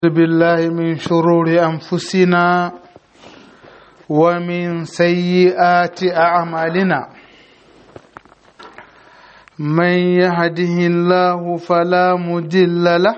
بالله من شرور أنفسنا ومن سيئات أعمالنا من يهده الله فلا مضل له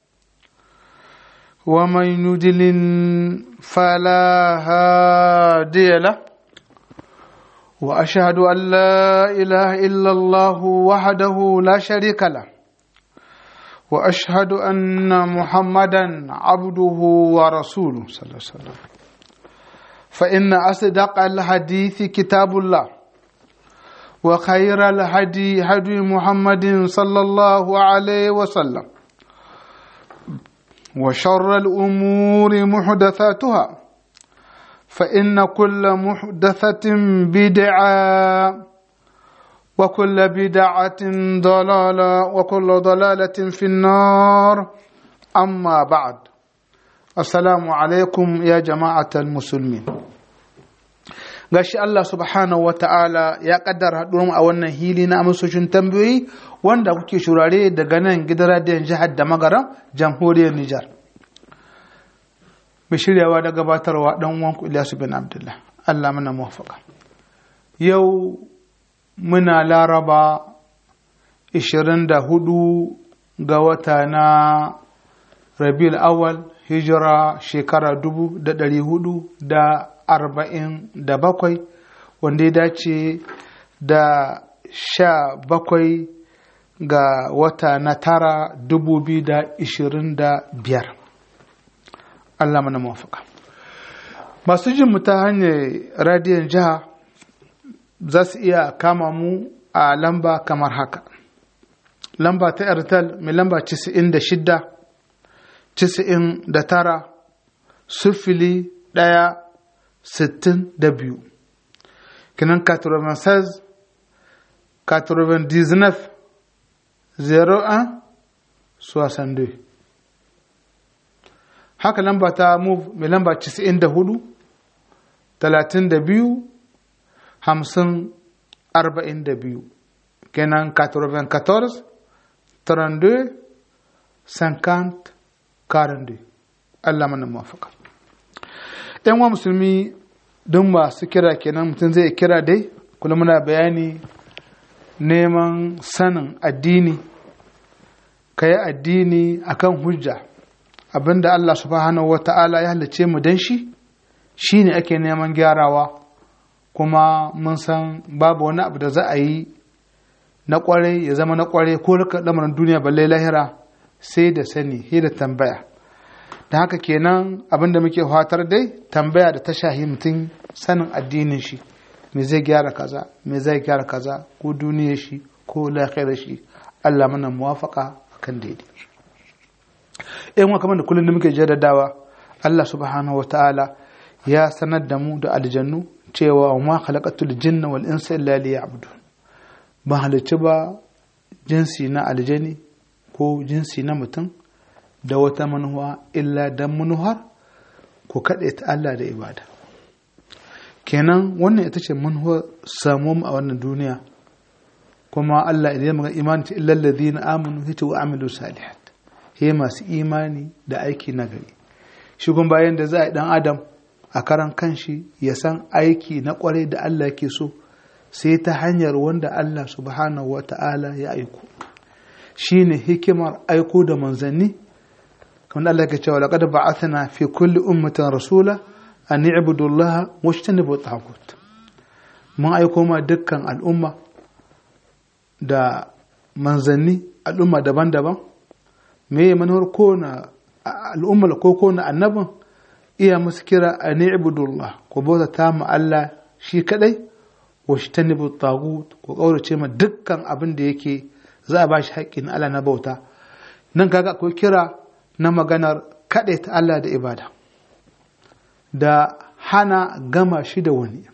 ومن يضلل فلا هادي له وأشهد أن لا إله إلا الله وحده لا شريك له واشهد ان محمدا عبده ورسوله صلى الله عليه وسلم فان اصدق الحديث كتاب الله وخير الهدي هدي محمد صلى الله عليه وسلم وشر الامور محدثاتها فان كل محدثه بدعه وكل بدعة ضلالة وكل ضلالة في النار أما بعد السلام عليكم يا جماعة المسلمين gashi Allah subhanahu wa ta'ala ya kaddara haɗuwar a wannan hili na amsoshin tambayoyi wanda kuke shurare daga nan gidan radiyon jihar da magaran jamhuriyar Nijar. Mai shiryawa da gabatarwa ɗan wanku Ilyasu bin Abdullah. Allah mana muwafaka. Yau muna laraba 24 ga wata na rabil awal hijira shekara 447 wanda ya dace da sha bakwai ga wata na tara 2025 Allah mana mafaka masu jin mu ta hanyar radiyon jiha za su iya kama mu a lamba kamar haka lamba ta airtel mai lamba 96 99 sufili ɗaya sittin da biyu kinan 96 99 01 62 haka lamba ta move mai lamba 94 32 hamsin arba'in da biyu kenan 94 32 50 42 Allah mana mafaka yan wa musulmi don masu kira kenan mutum zai kira dai kula muna bayani neman sanin addini ka yi addini akan hujja abinda Allah subhanahu wa ta'ala ya halice mu don shi shi ne ake neman gyarawa kuma mun san babu wani abu da za a yi na kwarai ya zama na kwarai ko lamarin duniya balle lahira sai da sani sai da tambaya da haka kenan abin da muke fatar dai tambaya da ta shahi mutum sanin addinin shi me zai gyara kaza me zai gyara kaza ko duniyar shi ko lahirar shi Allah mana muwafaka kan daidai yan wa kamar da kullum da muke jaddadawa Allah subhanahu wa ta'ala ya sanar da mu da aljannu cewa ma khalaqatul jinna wal insa illa liya'budun ba halicci ba jinsi na aljani ko jinsi na mutum da wata manuwa illa dan manuhar ko kaɗe ta Allah da ibada kenan wannan ita ce manuwar samuwa a wannan duniya kuma Allah idan ya imani ta illa alladhina amanu yace wa amilu salihat he masu imani da aiki nagari shi kuma bayan da za a yi dan adam a karan kanshi ya san aiki na kwarai da Allah ke so sai ta hanyar wanda Allah subhanahu wa ta'ala ya aiko shi ne hikimar aiko da manzanni kamar Allah ke cewa laƙada ba'athana fi kulli ummatin rasula an i'budu Allah wa ijtanibu taghut mun aiko ma dukkan al'umma da manzanni al'umma daban-daban me manuwar ko na al'umma ko ko na annabin iya musu kira a ni'budullah ko bauta ta mu Allah shi kadai wa shi tanibu tagut ko kaurace ma dukkan abin da yake za a bashi haƙƙin Allah na bauta nan kaga akwai kira na maganar kaɗai ta Allah da ibada da hana gama shi da wani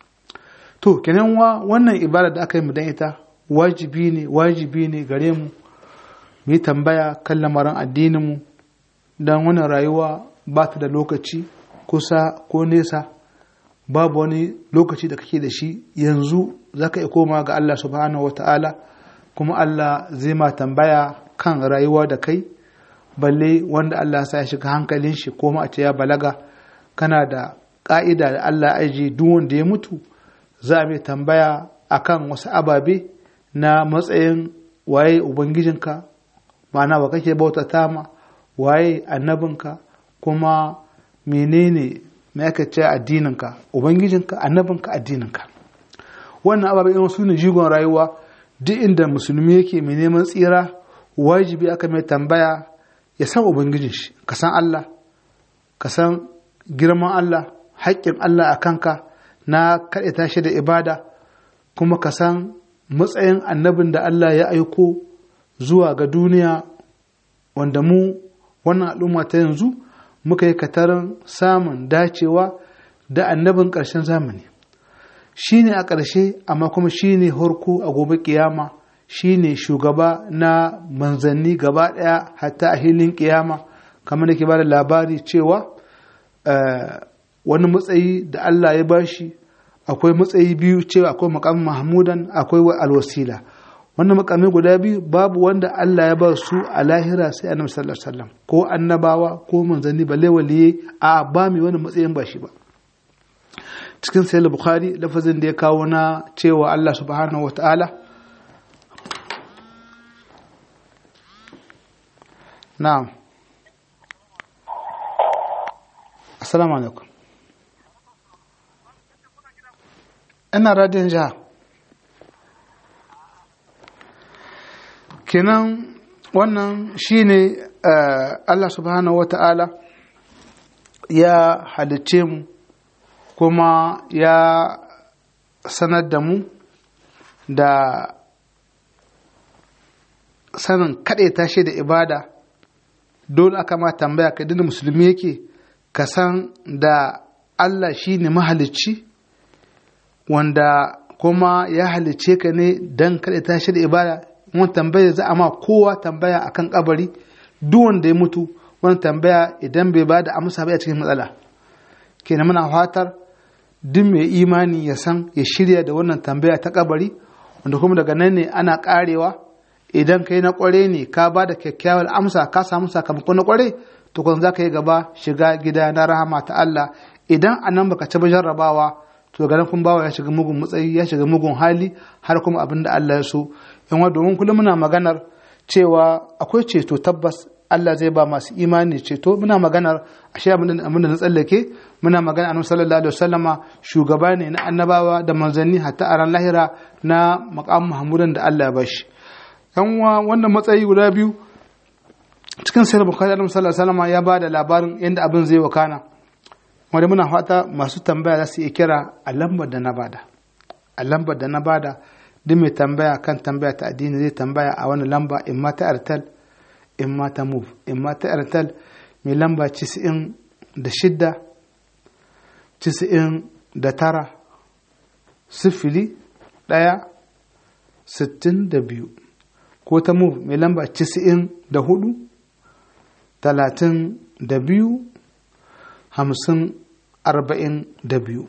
to kenan wa wannan ibada da aka yi mu dan ita wajibi ne wajibi ne gare mu mu yi tambaya kan lamarin addinin mu don wannan rayuwa ba ta da lokaci kusa ko nesa babu wani lokaci da kake da shi yanzu za ka iya koma ga Allah subhanahu wa ta'ala kuma Allah zai ma tambaya kan rayuwa da kai balle wanda Allah sa ya shiga hankalin shi ko ma a ce ya balaga kana da ƙa'ida da Allah aji duk wanda ya mutu za a mai tambaya akan wasu ababe na matsayin waye ubangijinka ma'ana wa kake bautata ma waye annabinka kuma menene mai aka ce addininka ubangijinka annabinka addininka wannan ababe irin su ne jigon rayuwa duk inda musulmi yake mai neman tsira wajibi aka mai tambaya ya san ubangijin shi ka san Allah ka san girman Allah haƙƙin Allah a kanka na kaɗaita shi da ibada kuma ka san matsayin annabin da Allah ya aiko zuwa ga duniya wanda mu wannan al'umma ta yanzu muka yi katarin samun dacewa da annabin ƙarshen zamani shi ne a ƙarshe amma kuma shi ne harko a gobe kiyama shi ne shugaba na manzanni gaba ɗaya hatta a hilin kiyama kamar da ke ba da labari cewa wani matsayi da Allah ya bashi akwai matsayi biyu cewa akwai makamin mahmudan akwai alwasila wannan makamai guda biyu babu wanda Allah ya ba su a lahira sai annabi sallallahu alaihi wasallam ko annabawa ko manzanni balle waliye a ba mai wani matsayin ba shi ba cikin sahih bukhari lafazin da ya kawo na cewa Allah subhanahu wataala na'am assalamu alaikum ina radiyon jiha kenan wannan shine Allah subhanahu wata'ala ya halicce mu kuma ya sanar da mu da sanin kaɗai tashi da ibada dole aka ma tambaya ka dina musulmi yake ka san da Allah shi ne mahalicci wanda kuma ya halicce ka ne don kaɗai tashi da ibada wani tambaya za a ma kowa tambaya akan kabari duk wanda ya mutu wani tambaya idan bai ba da amsa ba a cikin matsala kenan muna fatar duk mai imani ya san ya shirya da wannan tambaya ta kabari wanda kuma daga nan ne ana karewa idan kai na kware ne ka ba da kyakkyawar amsa ka samu sakamako na kware to kun za ka yi gaba shiga gida na rahama ta Allah idan a nan baka ci jarrabawa to ganin kun bawa ya shiga mugun matsayi ya shiga mugun hali har kuma abin da Allah ya so in wa domin kullum muna maganar cewa akwai ceto tabbas Allah zai ba masu imani ceto muna maganar ashe abin da na tsallake muna magana annabi sallallahu alaihi wasallama shugaba ne na annabawa da manzanni hatta a ran lahira na maqam mahmudan da Allah ya bashi yan uwa wannan matsayi guda biyu cikin sahih bukhari annabi sallallahu alaihi wasallama ya ba da labarin yadda abin zai wakana wanda muna fata masu tambaya za su iya kira a lambar da na bada a lambar da na bada duk mai tambaya kan tambaya ta addini zai tambaya a wani lamba in ma ta airtel in ma ta move in ma ta airtel mai lamba cisa'in da shidda cisa'in da tara sifili ɗaya sittin da biyu ko ta move mai lamba cisa'in da hudu talatin da biyu hamsin arba'in da biyu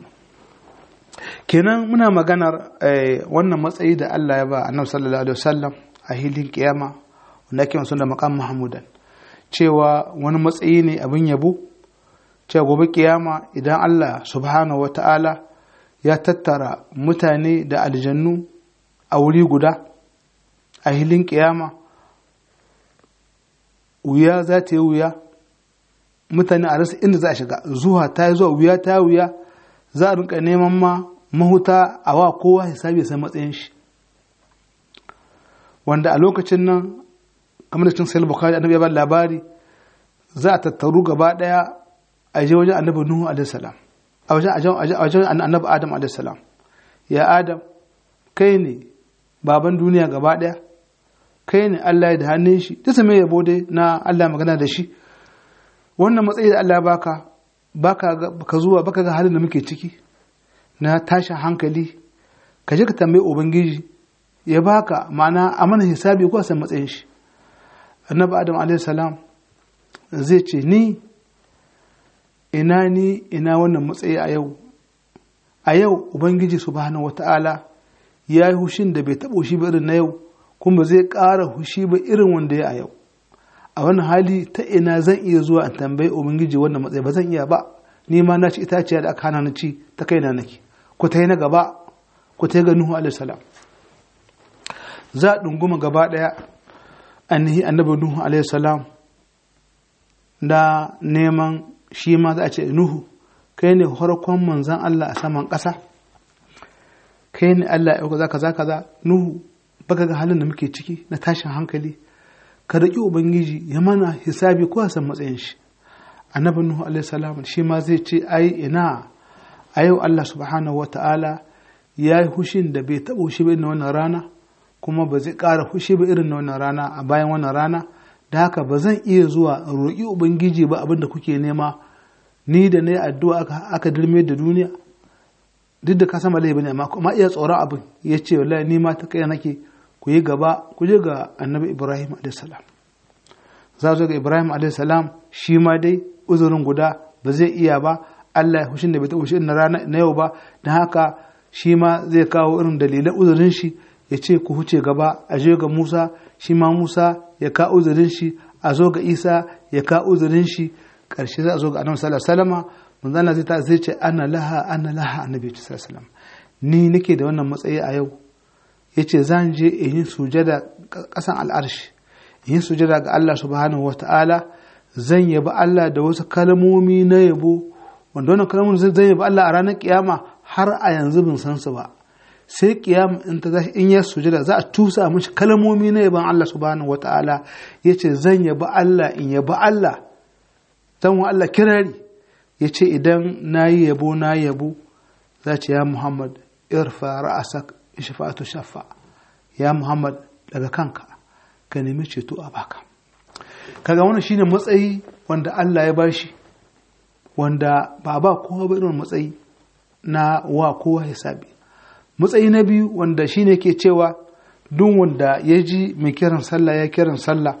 kenan muna maganar wannan matsayi da Allah ya ba annabi sallallahu alaihi wasallam a hilin kiyama wanda ake da maqam mahmudan cewa wani matsayi ne abin yabo cewa gobe kiyama idan Allah subhanahu wata'ala ya tattara mutane da aljannu a wuri guda a hilin kiyama wuya za ta yi wuya mutane a rasa inda za a shiga zuwa ta yi zuwa wuya ta wuya za a rinka neman ma mahuta a wa kowa hisabi sai matsayin shi wanda a lokacin nan kamar da cin sayar bukari annabi ya ba labari za a tattaru gaba daya a je wajen annabi nuhu alaihi salam a wajen annabi adam alaihi salam ya adam kai ne baban duniya gaba daya kai ne Allah ya da hannun shi ta same yabo dai na Allah magana da shi wannan matsayi da Allah ya baka baka ka zuwa baka ga halin da muke ciki na tashin hankali ka je ka tambayi ubangiji ya baka ma'ana a mana hisabi ko san matsayin shi annabi adam alaihi salam zai ce ni ina ni ina wannan matsayi a yau a yau ubangiji subhanahu wata'ala ya yi hushin da bai taɓa hushi ba irin na yau kuma zai ƙara hushi ba irin wanda ya a yau a wannan hali ta ina zan iya zuwa in tambayi ubangiji wannan matsayi ba zan iya ba ni ma na ci itaciya da aka hana ni ci ta kaina nake ku ta yi na gaba ku ta yi ga nuhu alaihi salam za a ɗunguma gaba ɗaya annahi annabi nuhu alaihi salam da neman shi ma za a ce nuhu kai ne farkon manzan Allah a saman ƙasa kai ne Allah ya kaza kaza kaza nuhu baka ga halin da muke ciki na tashin hankali ka riƙi ubangiji ya mana hisabi ko san matsayin shi annabi nuhu alaihi salam shi ma zai ce ai ina a yau Allah subhanahu wata'ala ya yi hushin da bai taɓa hushi ba irin wannan rana kuma ba zai ƙara hushi ba irin wannan rana a bayan wannan rana da haka ba zan iya zuwa in roƙi ubangiji ba abin da kuke nema ni da na yi addu'a aka dirme da duniya duk da ka sama laifi ne amma iya tsoron abin ya ce wallahi ni ma ta kai nake ku yi gaba ku je ga annabi ibrahim alaihissalam za zo ga ibrahim alaihissalam shi ma dai uzurin guda ba zai iya ba allah ya hushin da bai taɓa hushin na rana na yau ba don haka shi ma zai kawo irin dalilan uzurin shi ya ce ku huce gaba a je ga musa shi ma musa ya ka uzurin shi a zo ga isa ya ka uzurin shi ƙarshe za a zo ga annabi sallallahu alaihi wasallam manzo Allah zai ta zai ce ana laha ana laha annabi sallallahu alaihi wasallam ni nake da wannan matsayi a yau yace zan je in yi sujada kasan al'arshi in yi sujada ga Allah subhanahu wataala zan yabi Allah da wasu kalmomi na yabo wanda wannan kalmomin zan yabi Allah a ranar kiyama har a yanzu bin san su ba sai kiyama in ta zashi in ya sujada za a tusa mishi kalmomi na yaban Allah subhanahu wataala yace zan yabi Allah in yabi Allah zan wa Allah kirari yace idan nayi yabo na yabo za ce ya Muhammad irfa ra'asak shafa'atu shafa ya Muhammad daga kanka ka nemi ceto a baka kaga wannan shine matsayi wanda Allah ya bashi wanda ba ba kowa ba irin matsayi na wa kowa hisabi matsayi na biyu wanda shine ke cewa duk wanda ya ji mai kiran sallah ya kiran sallah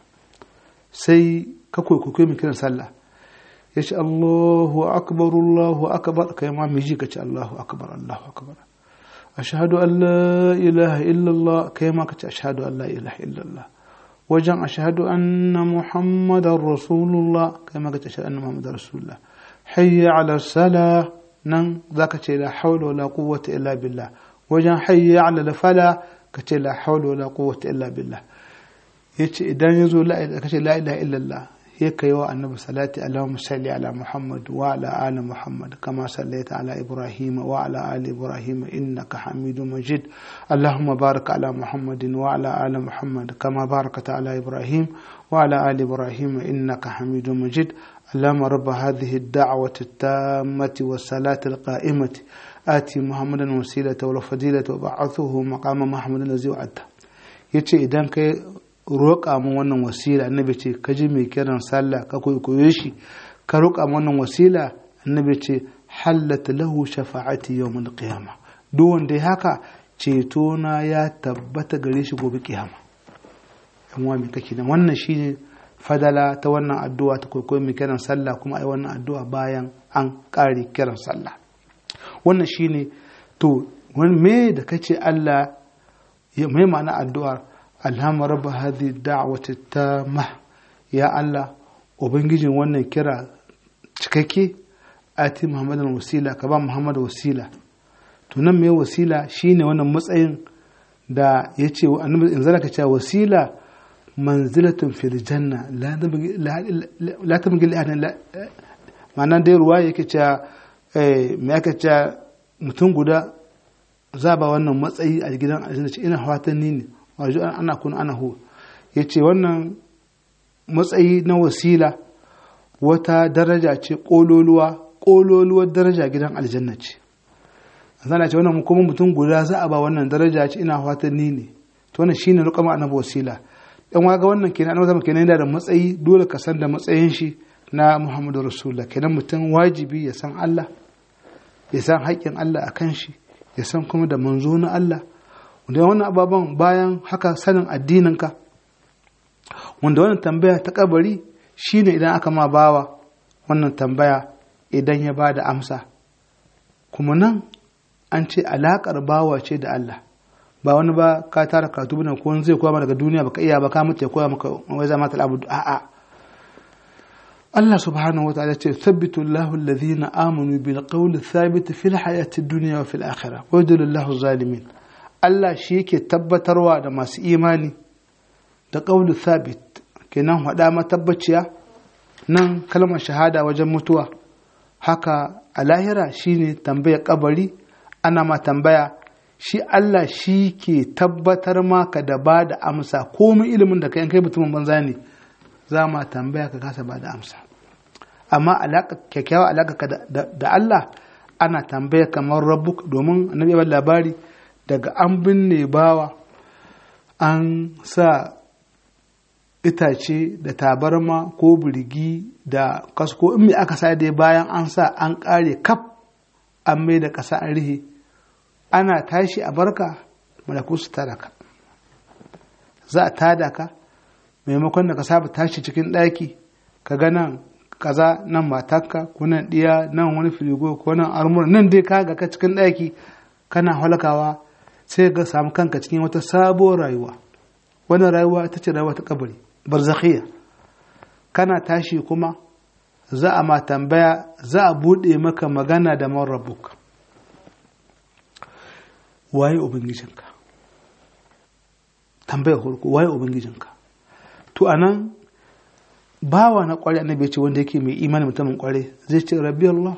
sai ka kwaikwakwai mai kiran sallah ya ce Allahu akbar Allahu akbar kai ma mai ji ka ce Allahu akbar Allahu akbar ashhadu an la ilaha illallah kai ma ka ce ashhadu an la ilaha illallah wajen ashhadu anna muhammadar rasulullah kai ma ka ce ashhadu anna muhammadar rasulullah hayya ala salah nan za ka ce la haula wala quwwata illa billah wajen hayya ala fala ka ce la haula wala quwwata illa billah yace idan yazo la ka ce la ilaha illallah ya kai wa annabi salati allahumma salli ala muhammad wa ala ali muhammad kama sallaita ala ibrahim wa ala ali ibrahim innaka hamidum majid allahumma barik ala muhammadin wa ala ali muhammad kama barakta ala ibrahim wa ala ali ibrahim innaka hamidum majid اللهم رب هذه الدعوة التامة والصلاة القائمة آتي محمدا وسيلة والفضيلة وبعثه مقام محمد الذي وعده yace idan kai roƙa mu wannan wasila annabi ce ka ji mai kiran sallah ka koyo shi ka roƙa mu wannan wasila annabi ce hallat lahu shafa'ati yawmul qiyamah duk wanda ya haka ceto na ya tabbata gare shi gobe kiyama yan wa me kake nan wannan shine fadala ta wannan addu'a ta kwaikwayo mai kiran sallah kuma ai wannan addu'a bayan an ƙare kiran sallah wannan shine to wani me da kace Allah ya mai ma'ana addu'ar alhamma rabba hadhi da'wati tamma ya Allah ubangijin wannan kira cikakke ati muhammadan wasila ka ba muhammad wasila to nan me wasila shine wannan matsayin da yace annabi in zalaka cewa wasila manzilatun fil janna la ta mugil ahadin ma'ana dai ruwa yake cewa me aka cewa mutum guda za ba wannan matsayi a gidan aljanna ce ina fatan ni ne wajo ana kun ana hu yace wannan matsayi na wasila wata daraja ce kololuwa kololuwar daraja gidan aljanna ce zana ce wannan kuma mutum guda za a ba wannan daraja ce ina fatan ni ne to wannan shine rukama annabi wasila dan waga wannan kenan annabi zama kenan yana da matsayi dole ka san da matsayin shi na Muhammadu Rasulullah kenan mutum wajibi ya san Allah ya san haƙƙin Allah a kan shi ya san kuma da manzo na Allah wanda wannan ababen bayan haka sanin addininka wanda wannan tambaya ta kabari shine idan aka ma bawa wannan tambaya idan ya bada amsa kuma nan an ce alaƙar bawa ce da Allah ba wani ba ka tara karatu bane ko wani zai koya maka daga duniya baka iya ba ka mutu ya koya maka wai zama ta abu a'a Allah subhanahu wa ta'ala ce thabbitu Allahu alladhina amanu bil qawli thabit fil hayati dunya wa fil akhirah wa yudillu Allahu zalimin Allah shi yake tabbatarwa da masu imani da qawli thabit kenan hada matabbaciya nan kalmar shahada wajen mutuwa haka a lahira shine tambayar kabari ana ma tambaya shi Allah shi ke tabbatar maka da ba da amsa komai ilimin da kai kai mutumin banza ne za ma tambaya ka kasa ba da amsa amma kyakkyawa alaƙa da Allah ana tambaya kamar rabbuk domin annabi ya labari daga an binne bawa an sa itace da tabarma ko birgi da kasko in me aka sa dai bayan an sa an ƙare kaf an mai da ƙasa an rihe ana tashi a barka malaku su tada ka za a tada ka maimakon da ka saba tashi cikin ɗaki ka ga nan kaza nan matarka ko nan ɗiya nan wani firigo ko nan armur nan dai ka ga ka cikin ɗaki kana halakawa sai ga samu kanka cikin wata sabuwar rayuwa wannan rayuwa ita ce rayuwa ta kabari barzakhiya kana tashi kuma za a ma tambaya za a buɗe maka magana da man rabbuk waye ubangijinka tambayar farko waye ubangijinka to anan bawa na kware annabi ya ce wanda yake mai imani mutumin kware zai ce rabbi Allah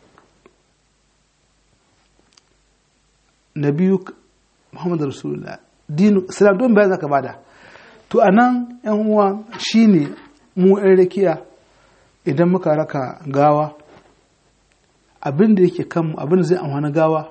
nabiyu Muhammadu Rasulullah dinu islam don bayan zaka bada to anan yan uwa shine mu yan rakiya idan muka raka gawa abin da yake kanmu abin da zai amfani gawa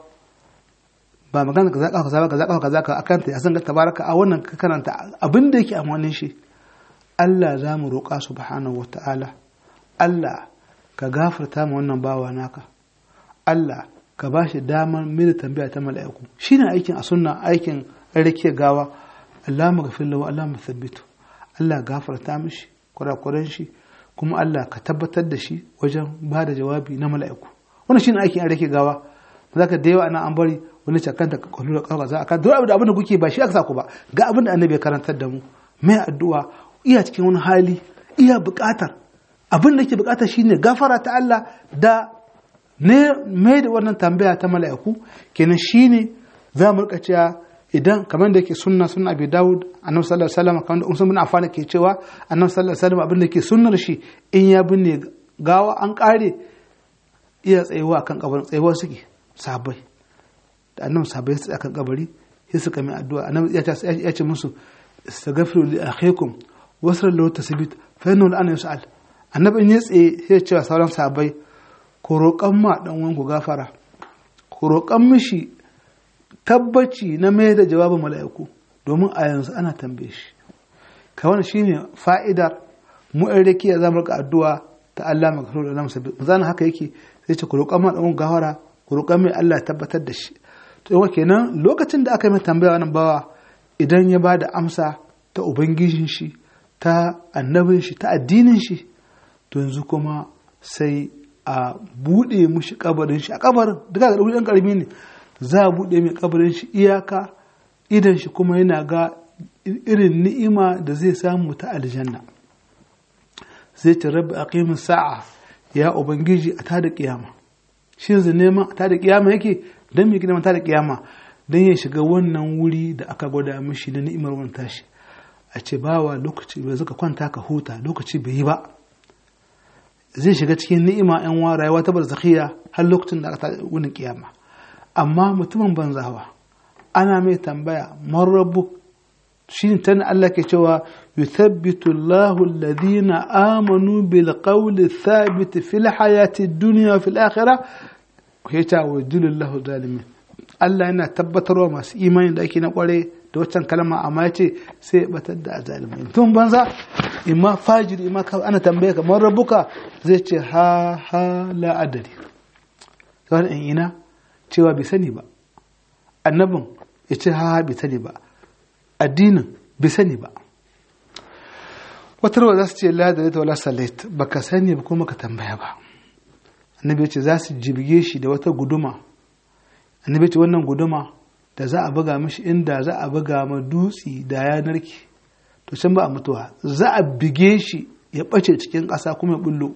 ba magana kaza kaza kaza kaza kaza ka akanta ya san ga tabaraka a wannan ka karanta abin da yake amfanin shi Allah za mu roƙa subhanahu wata'ala Allah ka gafarta mu wannan bawa naka Allah ka ba shi damar mini tambaya ta mala'iku shine aikin a sunna aikin rake gawa Allah mu gafir lahu Allah mu thabbitu Allah gafarta mishi kurakuran shi kuma Allah ka tabbatar da shi wajen ba da jawabi na mala'iku wannan shine aikin rake gawa za ka da yawa ana an bari wani cakanta ka kwallo da kawo za a kan duk abin da kuke ba shi aka sa ku ba ga abin da annabi ya karantar da mu mai addu'a iya cikin wani hali iya buƙatar abin da ke buƙatar shine gafara ta Allah da ne mai da wannan tambaya ta mala'iku kenan shine za mu rika cewa idan kamar da yake sunna sunna abi dawud annabi sallallahu alaihi wasallam kamar da umar bin affan ke cewa annabi sallallahu alaihi wasallam abin da ke sunnar shi in ya binne gawa an kare iya tsayuwa akan kabarin tsayuwa suke sabai da annabi sabai su akan kabari sai suka mai addu'a annabi ya ce ya ce musu istaghfiru li akhikum wasra lahu tasbit fa innahu al'ana yus'al annabi in ya tsaye sai ya ce wa sauran sabai ku roƙan ma dan uwan ku gafara ku roƙan mishi tabbaci na mai da jawabin mala'iku domin a yanzu ana tambaye shi ka wannan shine fa'idar mu ɗan rakiya za mu rika addu'a ta Allah magfiru da namu sabbi zan haka yake sai ce ku roƙan ma dan uwan gafara ku roƙan mai Allah ya tabbatar da shi to yawa kenan lokacin da aka yi mai tambaya wannan bawa idan ya ba da amsa ta ubangijin shi ta annabin shi ta addinin shi to yanzu kuma sai a buɗe mushi kabarin shi a kabarin duka ga ɗan ƙarami ne za a buɗe mai kabarin shi iyaka idan shi kuma yana ga irin ni'ima da zai samu ta aljanna zai ce rabbi aqimin sa'a ya ubangiji a tada kiyama shi yanzu neman a tada kiyama yake don me gina tada kiyama don ya shiga wannan wuri da aka gwada mishi na ni'imar wani tashi a ce bawa lokaci bai zaka kwanta ka huta lokaci bai yi ba zai shiga cikin ni'ima yan wa rayuwa ta barzakhiya har lokacin da aka wuni kiyama amma mutumin banzawa ana mai tambaya man rabbu shi ta Allah ke cewa yuthabbitu Allahu alladhina amanu bil qawli thabit fil hayati dunya fil akhirah ya ta wa Allahu zalimin Allah yana tabbatarwa masu imani da ake na kware da waccan kalma amma ya ce sai ya batar da azalimai tun banza imma fajiri imma ana tambaye kamar rabuka zai ce ha ha la adari kawai in ina cewa bai sani ba annabin ya ce ha ha bai sani ba addinin bai sani ba wata rawa za su ce la da wala salait baka sani ba kuma ka tambaya ba annabi ya ce za su jibge shi da wata guduma annabi ya ce wannan guduma da za a buga mishi inda za a buga ma dutsi da ya narke to can ba a mutuwa za a bige shi ya ɓace cikin ƙasa kuma ya bullo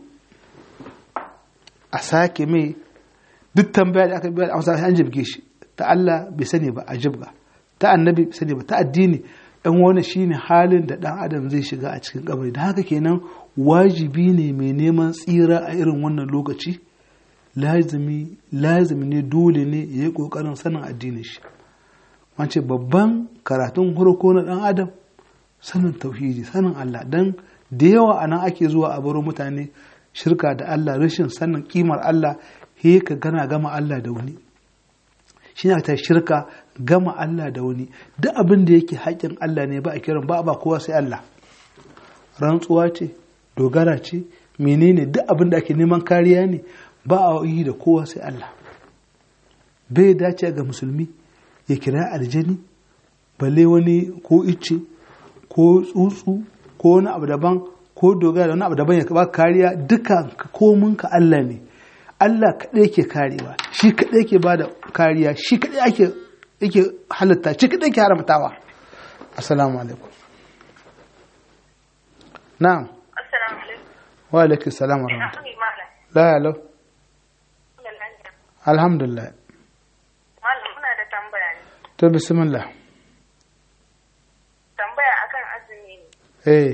a sake mai duk tambaya da aka biya da amsa an jibge shi ta Allah bai sani ba a jibga ta annabi bai sani ba ta addini dan wani shine halin da dan adam zai shiga a cikin kabari da haka kenan wajibi ne mai neman tsira a irin wannan lokaci lazimi lazimi ne dole ne ya yi kokarin sanin addinin shi wance babban karatun farko na dan adam sanin tauhidi sanin Allah dan da yawa anan ake zuwa a baro mutane shirka da Allah rashin sanin kimar Allah he ka gana gama Allah da wani shi ne ta shirka gama Allah da wani duk abin da yake haƙƙin Allah ne ba a kiran ba ba kowa sai Allah rantsuwa ce dogara ce menene duk abin da ake neman kariya ne ba a yi da kowa sai Allah bai dace ga musulmi ya kira aljani balle wani ko icce ko tsuntsu ko wani abu daban ko dogara da wani abu daban ya ba kariya duka kominka Allah ne Allah kaɗai ke karewa shi kaɗai ke ba da kariya shi kaɗai ake yake halitta shi kaɗai ke haramtawa assalamu alaikum na'am Assalamu alaikum. wa alaikum salam wa Ina rahmatullahi sani malam. la ya lau Ina lafiya. alhamdulillah Malam muna da tambaya ne. to bismillah Tambaya akan azumi ne. eh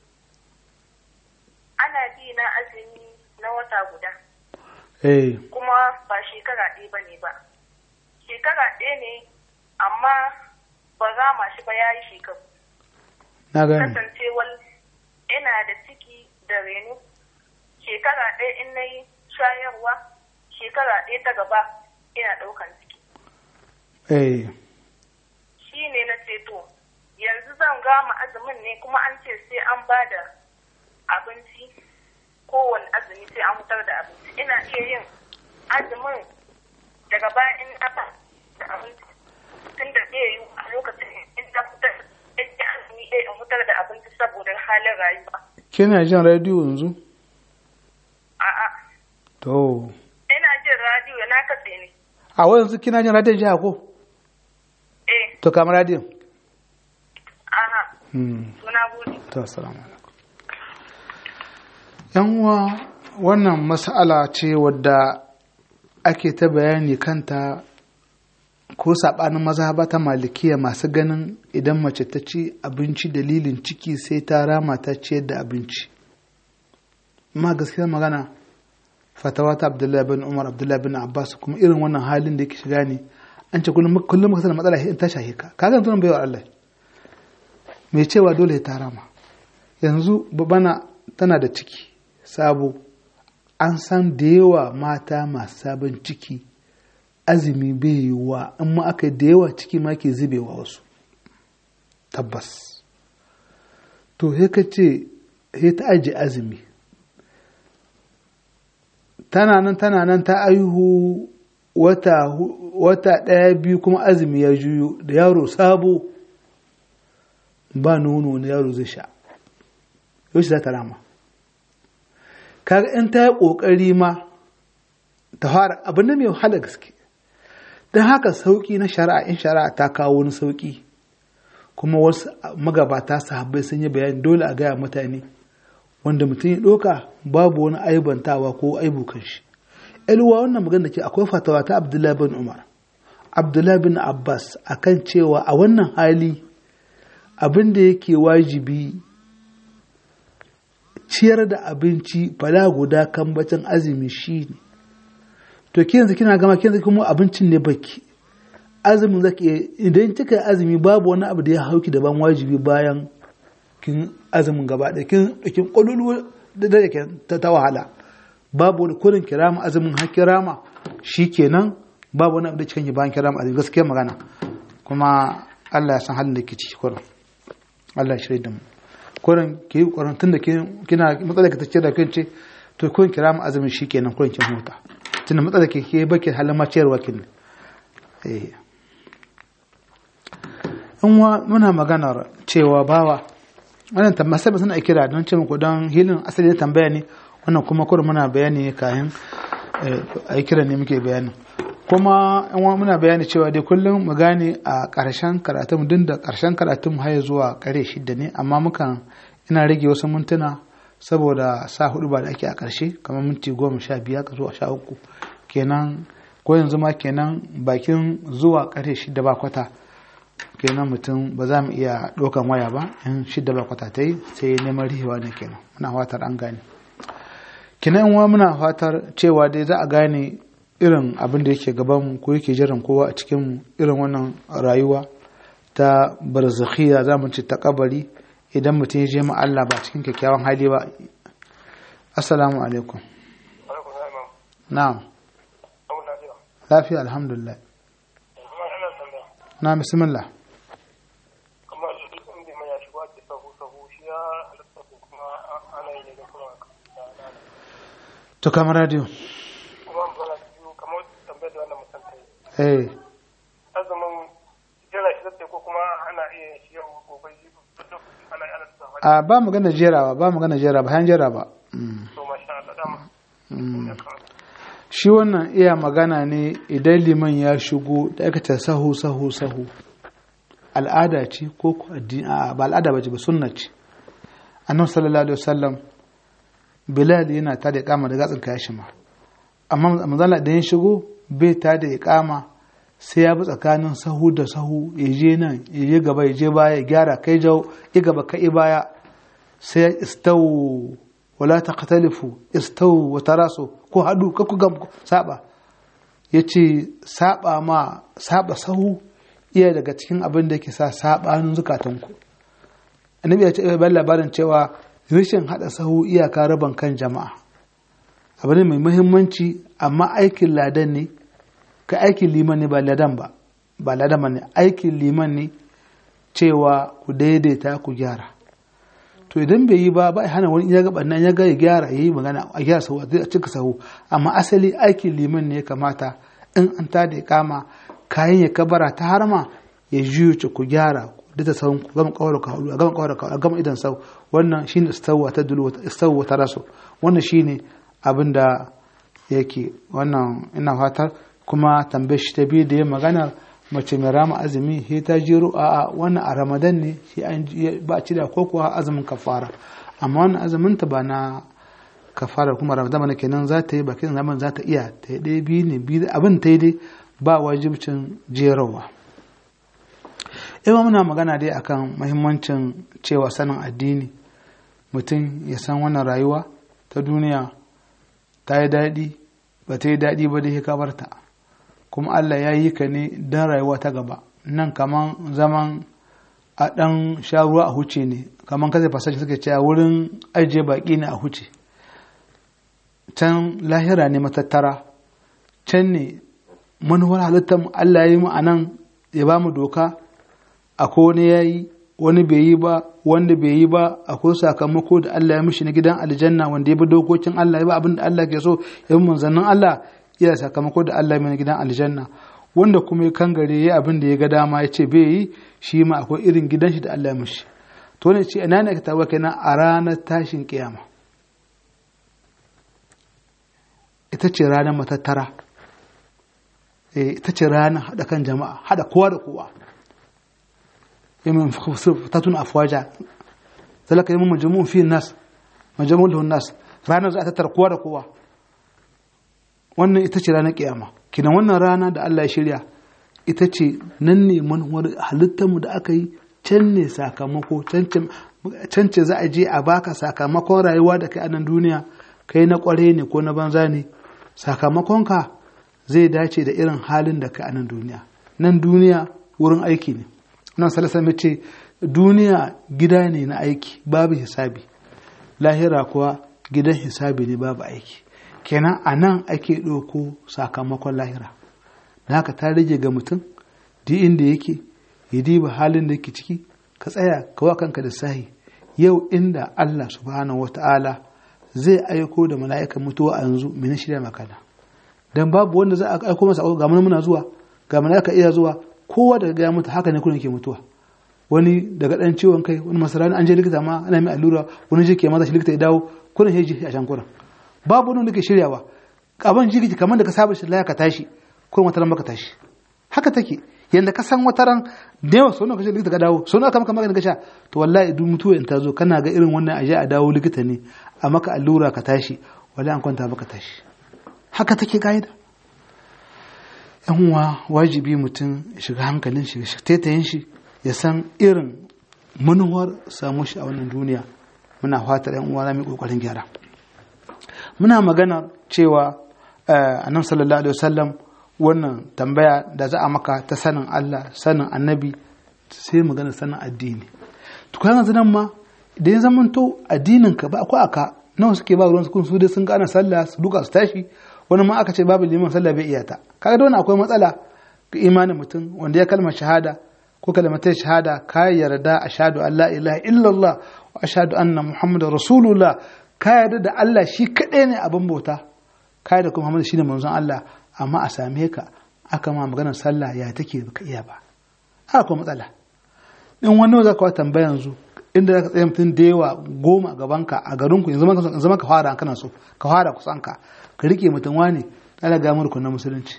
Ana bi na azumi na wata guda. eh Kuma ba shekara ɗaya ba ne ba. Shekara ɗaya ne amma ba rama shi ba ya yi shekaru. na gani Kasancewar ina da ciki da reno. Shekara ɗaya in na yi shayarwa. Shekara ɗaya ta gaba ina ɗaukan ciki. eh shi ne na ceto yanzu zan gama azumin ne kuma an ce sai an ba da abinci kowane azumi sai an fitar da abinci ina iya yin azumin daga baya in na ba da abinci tun da zai yi a lokacin in na fitar in yi azumi ɗaya in fitar da abinci saboda halin rayuwa kina jin rediyo yanzu a'a to ina jin radiyo na katse ne a yanzu kina jin rediyon jiha ko eh to kamar rediyon aha hmm to na gode to assalamu alaikum yan uwa wannan mas'ala ce wadda ake ta bayani kanta ko saɓanin mazhaba ta malikiya masu ganin idan mace ta ci abinci dalilin ciki sai ta rama ta ciyar da abinci amma gaskiyar magana fatawa ta abdullahi bin umar abdullahi bin abbas kuma irin wannan halin da yake shiga ne an ce kullum kullum muka sanar matsala in ta shahe ka ka zan tunan baiwa Allah mai cewa dole ta rama yanzu bana tana da ciki sabo an san da yawa mata masu sabon ciki azumi bai yiwuwa in ma aka yi da yawa ciki ma ke zubewa wasu tabbas to he ka ce he ta aji azumi tana nan tana nan ta aihu wata hu- wata ɗaya biyu kuma azumi ya juyo da yaro sabo ba nono na yaro zai sha yau za ta rama kaga in ta yi ƙoƙari ma ta fara abin da mai wahala gaske don haka sauƙi na shari'a in shari'a ta kawo wani sauƙi kuma wasu magabata sahabbai sun yi bayani dole a gaya mutane wanda mutum ya ɗauka babu wani aibantawa ko aibukan shi ilwa wannan magana ke akwai fatawa ta abdullahi bin umar abdullahi bin abbas akan cewa a wannan hali abin da yake wajibi ciyar da abinci fala guda kan bacin azumi shi ne to ki yanzu kina gama ki yanzu kuma abincin ne baki azumin zaki iya idan kika yi azumi babu wani abu da ya hauki daban wajibi bayan kin azumin gaba ɗaya kin kin kolulu da da ke ta, ta wahala babu wani kurin kirama azumin har kirama shikenan babu wani abu da cikin bayan kirama azumi gaskiya magana kuma Allah ya san halin da ke ciki kurin Allah ya shirya da mu kurin ki yi kurin tunda kin kina matsalar ka tace da kin ce to kun kirama azumin shikenan kurin kin huta tunda matsalar ke ke baki halin ma ciyarwa kin eh in wa muna maganar cewa bawa wannan tambaya sai suna kira don ce muku don hilin asali na tambaya ne wannan kuma kurin muna bayani ne kayan a yi kira ne muke bayani kuma yan uwa muna bayani cewa dai kullum mu gane a ƙarshen karatun din da ƙarshen karatun har zuwa ƙare shidda ne amma mukan ina rage wasu mintuna saboda sa hudu ba da ake a ƙarshe kamar minti goma sha biyar zuwa sha uku kenan ko yanzu ma kenan bakin zuwa ƙare shidda ba kwata kenan mutum ba za mu iya ɗaukan waya ba in shidda ba kwata ta yi sai neman rihewa ne kenan muna fatar an gane kenan uwa muna fatar cewa dai za a gane irin abin da yake gabanmu ko yake jiran kowa a cikinmu irin wannan rayuwa ta barzakhiya za mu ci ta kabari idan mutum ya je ma Allah ba cikin kyakkyawan hali ba assalamu alaikum na'am lafiya alhamdulillah na bismillah to kamar radio eh azumin jira shi zai ko kuma ana iya shi yau gobe ana ana a ba magana jerawa ba magana jera ba han jera ba to masha Allah dama shi wannan iya magana ne idan liman ya shigo da aka ta sahu sahu sahu al'ada ce ko ko addini a ba al'ada ba ce ba sunna ce annabi sallallahu alaihi wasallam bilal yana ta da iqama da gatsin kashi ma amma manzala da ya shigo bai ta da iqama sai ya bi tsakanin sahu da sahu ya je nan ya je gaba ya je baya ya gyara kai jau ya gaba kai baya sai ya istawu wala taqtalifu istawu wa tarasu ko hadu ka ku gam saba yace saba ma saba sahu iya daga cikin abin da yake sa sabanin zukatanku annabi ya ce bayan labarin cewa rashin hada sahu iyaka raban kan jama'a abu ne mai muhimmanci amma aikin ladan ne ka aikin liman ne ba ladan ba ba ladan ba ne aikin liman ne cewa ku daidaita ku gyara to idan bai yi ba ba hana wani ya gaba nan ya ga ya gyara yayi magana a gyara sahu a cika sahu amma asali aikin liman ne ya kamata in an ta da kama kayan ya kabara ta harma ya juyo ku gyara da ta sahun ku gama kawar ka hudu a gama kawar ka gama idan sau wannan shine istawwa ta dulu istawwa ta rasu wannan shine abin da yake wannan ina fatar kuma tambayar shi ta biyu da ya magana mace mai rama azumi sai ta jiro a wannan a ramadan ne shi an ba ci da ko kuwa azumin kafara amma wannan azumin ta ba na kafara kuma ramadan ne kenan za ta yi bakin zaman za ta iya ta yi ɗaya biyu ne biyu abin ta yi dai ba wajibcin jerawa ima muna magana dai akan mahimmancin cewa sanin addini mutum ya san wannan rayuwa ta duniya ta yi daɗi ba ta yi daɗi ba dai ka barta kuma Allah ya yi ka ne don rayuwa ta gaba nan kaman zaman a ɗan sha ruwa a huce ne kaman kasa fasashi suke cewa wurin ajiye baƙi ne a huce can lahira ne matattara can ne manuwar halittar Allah ya yi mu a nan ya ba mu doka akwai wani ya yi wani bai yi ba wanda bai yi ba akwai sakamako da Allah ya mishi na gidan aljanna wanda ya bi dokokin Allah ya ba abin da Allah ke so ya bi manzannin Allah ya sakamako da Allah ya na gidan aljanna wanda kuma ya kangare ya abin da ya ga dama ya ce bai yi shi ma akwai irin gidan shi da Allah ya mishi to ne ce ina ne ka tabbata kenan a ranar tashin kiyama ita ce ranar matattara ita ce ranar haɗa kan jama'a haɗa kowa da kowa يوم فتاتون أفواجا ذلك يوم مجموع فيه الناس مجموع له الناس رانا za ta tattara kowa da kowa wannan ita ce ranar kiyama kina wannan rana da Allah ya shirya ita ce nan ne manuwar halittarmu da aka yi can ne sakamako can ce za a je a baka sakamakon rayuwa da kai a nan duniya kai na kware ne ko na banza ne sakamakonka zai dace da irin halin da kai a nan duniya nan duniya wurin aiki ne nan salasa ce duniya gida ne na aiki babu hisabi lahira kuwa gidan hisabi ne babu aiki kenan a nan ake ɗauko sakamakon lahira da haka ta rage ga mutum duk inda yake ya diba halin da yake ciki ka tsaya kawa kanka da sahi yau inda Allah subhanahu wa ta'ala zai aiko da mala'ikan mutuwa a yanzu mene shirya makana dan babu wanda za a aiko masa ga muna zuwa ga mala'ika iya zuwa kowa daga gaya mutu haka ne kuna ke mutuwa wani daga dan ciwon kai wani masarani an je likita ma ana mai allura wani jike maza shi likita ya dawo kuna shi ji a can kuna babu wani da ke shiryawa abin jiki kamar da ka saba shi laya ka tashi ko wata ran baka tashi haka take yanda ka san wata ran da yawa sau nawa kaje likita ka dawo sau nawa ka maka magani ka sha to wallahi duk mutuwa in ta zo kana ga irin wannan aje a dawo likita ne a maka allura ka tashi wallahi an kwanta baka tashi haka take ka'ida yan uwa wajibi mutum ya shiga hankalin shi ya taitayin shi ya san irin manuwar samu shi a wannan duniya muna fatar yan uwa za mu yi kokarin gyara muna magana cewa annabi sallallahu alaihi wasallam wannan tambaya da za a maka ta sanin Allah sanin annabi sai magana sanin addini to kan yanzu nan ma da ya zamanto addinin ka ba akwai aka nawa suke ba ruwan su kun su dai sun gane sallah su duka su tashi wani ma aka ce babu liman sallah bai iyata kaga da wannan akwai matsala ga imanin mutum wanda ya kalmar shahada ko kalmatar shahada ka yarda ashhadu an la ilaha illallah wa ashhadu anna muhammadar rasulullah ka yarda da Allah shi kadai ne abin bauta ka yarda kuma Muhammad shine manzon Allah amma a same ka aka ma maganar sallah ya take baka iya ba haka kuma matsala in wani za ka tambaya yanzu inda za ka tsaye mutum da yawa goma a gabanka a garinku in zama ka fara kana so ka fara kusan ka ka rike mutum wani ɗala ga murku na musulunci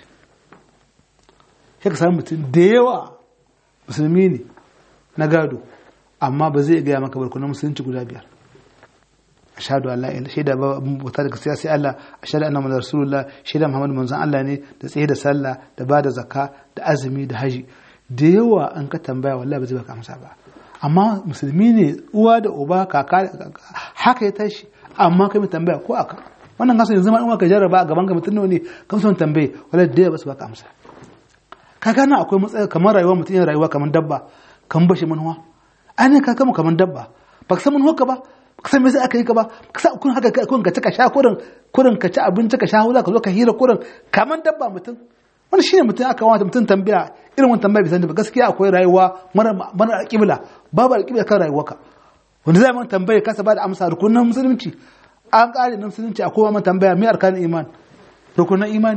sai ka samu mutum da yawa musulmi ne na gado amma ba zai gaya maka barku na musulunci guda biyar ashhadu an la ilaha shaida ba bauta da gaskiya sai Allah ashhadu anna muhammadar rasulullah shaida muhammadu manzon Allah ne da tsaye da sallah da ba da zakka da azumi da haji da yawa an ka tambaya wallahi ba zai baka amsa ba amma musulmi ne uwa da uba kaka haka ya tashi amma kai mai tambaya ko aka wannan kasa yanzu ma in ka jarraba a gaban ka mutum ne kan son tambaye wallahi da ba su baka amsa ka gana akwai matsaya kamar rayuwa mutum yana rayuwa kamar dabba kan bashi manuwa ainihin ka kama kamar dabba ba ka san manuwa ka ba ka san me sai aka yi ka ba ka sa kun haka kun ka ci ka sha kurin kurin ka ci abinci ka sha hula ka zo ka hira kurin kamar dabba mutum wani shine mutum aka wata mutum tambaya irin wani tambaya bisan ba gaskiya akwai rayuwa mara mara alƙibla babu alƙibla kan rayuwarka wanda zai man tambaya kasa ba da amsa rukunan musulunci an ƙare na musulunci a kowa man tambaya me arkanin iman rukunan imani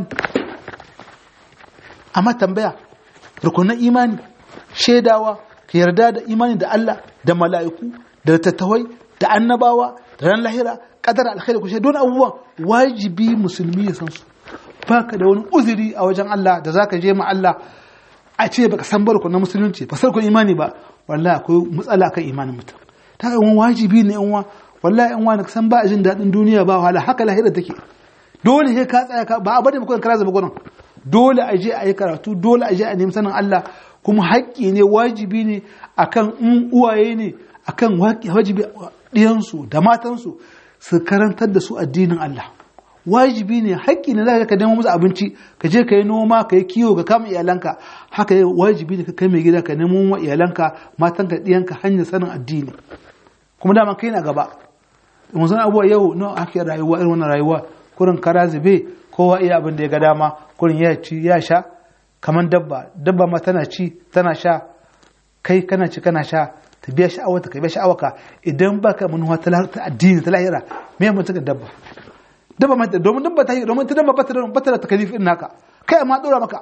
amma tambaya rukunan imani shaidawa ka yarda da imani da Allah da mala'iku da tattawai da annabawa da ran lahira kadar alkhairi ku don abubuwan wajibi musulmi ya san su baka da wani uzuri a wajen Allah da zaka je ma Allah a ce baka san barku na musulunci ba sarkun imani ba wallahi akwai matsala kan imanin mutum ta ga wajibi ne yan wallahi yan wani san ba jin daɗin duniya ba wahala haka lahira take dole sai ka tsaya ba a bada muku kara zaba gurin dole a je a yi karatu dole a je a nemi sanin Allah kuma haƙƙi ne wajibi ne akan in uwaye ne akan wajibi ɗiyansu da matansu su karantar da su addinin Allah wajibi ne haƙƙi ne za ka nemo musu abinci ka je ka yi noma ka yi kiwo ka kama iyalanka haka yi wajibi ne ka kai mai gida ka nemo wa iyalanka matanka ɗiyanka hanyar sanin addini kuma dama kai na gaba yanzu abuwa yau nawa ake rayuwa irin wannan rayuwa kurin kara zube kowa iya abin da ya ga dama kurin ya ci ya sha kamar dabba dabba ma tana ci tana sha kai kana ci kana sha ta biya sha'awarta ka biya sha'awarka idan baka manuwa ta addini ta lahira me mun taka dabba dabba ma domin dabba ta yi domin ta dabba bata da bata da takalifin naka kai amma dora maka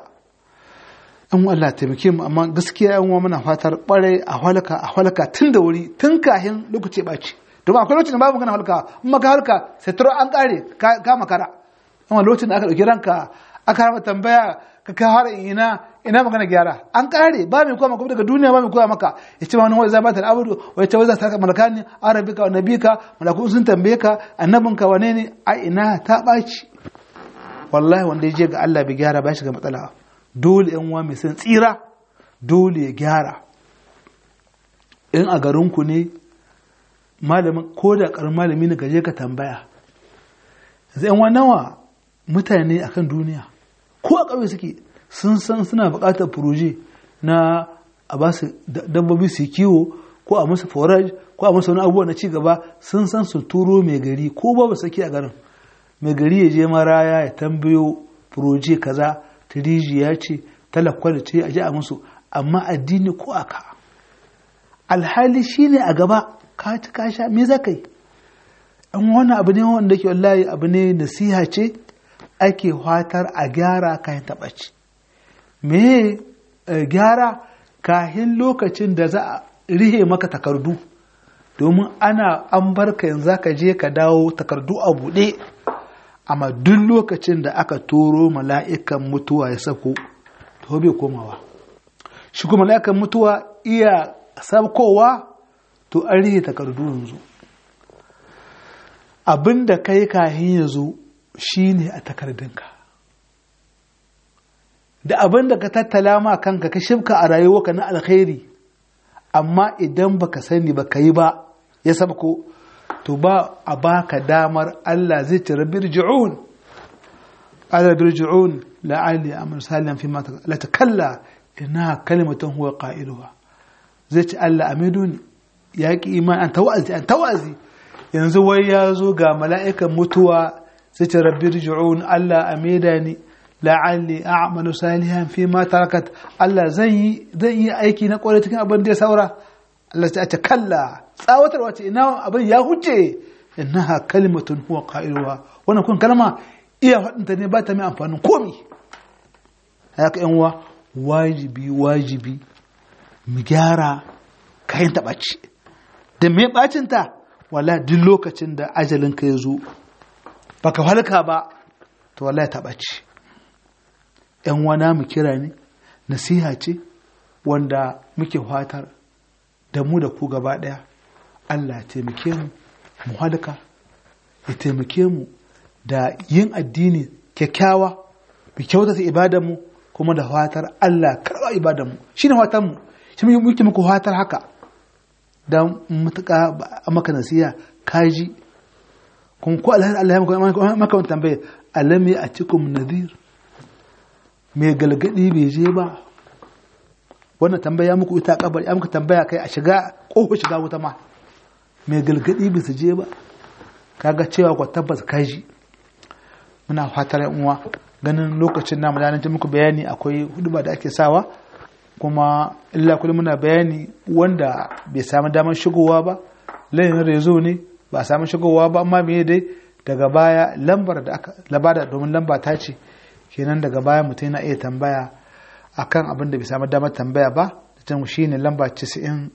an Allah taimake mu amma gaskiya yan uwa muna fatar bare a halaka a halaka tun da wuri tun kahin lokaci baci domin akwai lokacin da babu magana halka in maka halka sai turo an kare ka makara amma lokacin da aka dauki ranka aka rama tambaya ka ka har ina ina magana gyara an kare ba mai koya maka daga duniya ba mai koya maka ya ce wani wai za ba ta abudu wai ta wai za ta saka malakani arabika wa nabika malaku sun tambaye ka annabinka wane ne a ina ta ɓaci wallahi wanda ya je ga Allah bai gyara ba shi ga matsala dole yan uwa mai san tsira dole ya gyara in a garinku ne malamin ko da karin malami ne gaje ka tambaya yanzu yan nawa mutane akan duniya ko a ƙauye suke sun san suna buƙatar furoje na a ba su dabbobi su kiwo ko a musu forage ko a musu wani abubuwa na ci gaba sun san su turo mai gari ko ba ba saki a garin mai gari ya je maraya ya tambayo furoje kaza tirijiya ce talakwal ce a ji a musu amma addini ko aka alhali shine a gaba ka ci ka sha me za ka yi an wani abu ne wanda ke wallahi abu ne nasiha ce ake fatar a gyara kayan taɓaci me gyara kahin lokacin da za a rihe maka takardu domin ana an barka yanzu ka je ka dawo takardu a buɗe amma duk lokacin da aka toro mala'ikan mutuwa ya sako to bai komawa shi kuma mala'ikan mutuwa iya sabkowa to an rihe takardu yanzu abin da kai kahin ya zo shi ne a takardunka da abin da ka tattala ma kanka ka shifka a rayuwarka na alkhairi amma idan baka sani ba ka yi ba ya sabko to ba a baka damar Allah zai ce rabbi rji'un ala rabbi rji'un la'ali amal salihan fi ma la takalla inna kalimatan huwa qailuha zai ce Allah amiduni ya ki iman an tawazi an tawazi yanzu wai ya zo ga mala'ikan mutuwa zai ce rabbi rji'un Allah amida ni la'alli a'malu salihan fi ma tarakat Allah zan yi zan yi aiki na kwarai cikin abin da ya saura Allah ta ce kalla tsawatarwa ce ina abin ya huce innaha kalimatun huwa qailuha wannan kun kalma iya faɗinta ne ba ta mai amfanin komi haka yan uwa wajibi wajibi mu gyara kayan taɓaci da me ɓacinta wala duk lokacin da ajalin ka ya zo baka halka ba to wallahi ta ɓaci yan wana mu kira ne nasiha ce wanda muke fatar da mu da ku gaba ɗaya Allah ya taimake mu mu halka ya taimake mu da yin addini kyakkyawa mu kyautata ibadanmu kuma da fatar Allah karɓa ibadanmu shi ne fatar mu shi muke muku fatar haka don mutuka a maka nasiya kaji kuma ko alhari Allah ya maka wani tambaye alami a cikin nadir mai galgadi bai je ba wannan tambaya muku ita kabar ya muka tambaya kai a shiga ƙofar shiga wuta ma mai galgadi bai su je ba kaga cewa ku tabbas kaji muna fatar yan uwa ganin lokacin namu da ta muku bayani akwai huduba da ake sawa kuma illa kullum muna bayani wanda bai samu damar shigowa ba layin rezo ne ba samu shigowa ba amma me dai daga baya lambar da aka labada domin lamba ta ce kenan daga baya mutum yana iya tambaya akan abin da bai samu damar tambaya ba da can shine lamba 96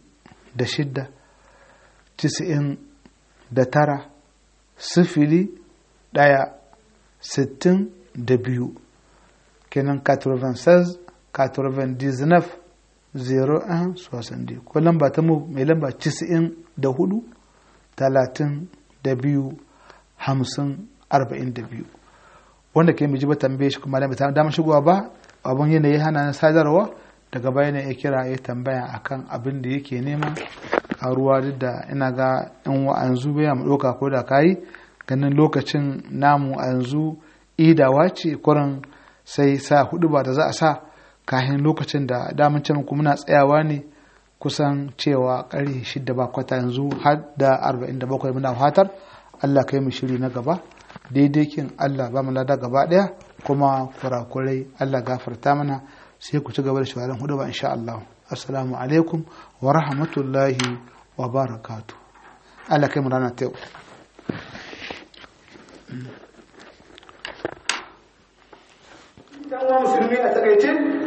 90 da tara sifili ɗaya sittin da biyu kenan 96 99 01 60 ko lamba ta mu mai lamba 94 32 50 42 wanda ke miji ba tambaye shi kuma da bai damar shigowa ba abin yanayi hana na sadarwa daga baya ne ya kira ya tambaya akan abin da yake nema a ruwa duk da ina ga in wa'anzu bai mu ɗauka ko da kayi ganin lokacin namu a yanzu idawa ce kurin sai sa hudu ba da za a sa kahin lokacin da damun can kuma muna tsayawa ne kusan cewa ƙarfe shida ba kwata yanzu har da arba'in da bakwai muna fatar Allah kai mu shiri na gaba daidai kin Allah ba mu lada gaba ɗaya kuma kurakurai Allah gafarta mana sai ku ci gaba da shawarar hudu ba insha Allah assalamu alaikum wa rahmatullahi wa barakatu Allah kai mu rana ta yau dan uwa musulmi a takaice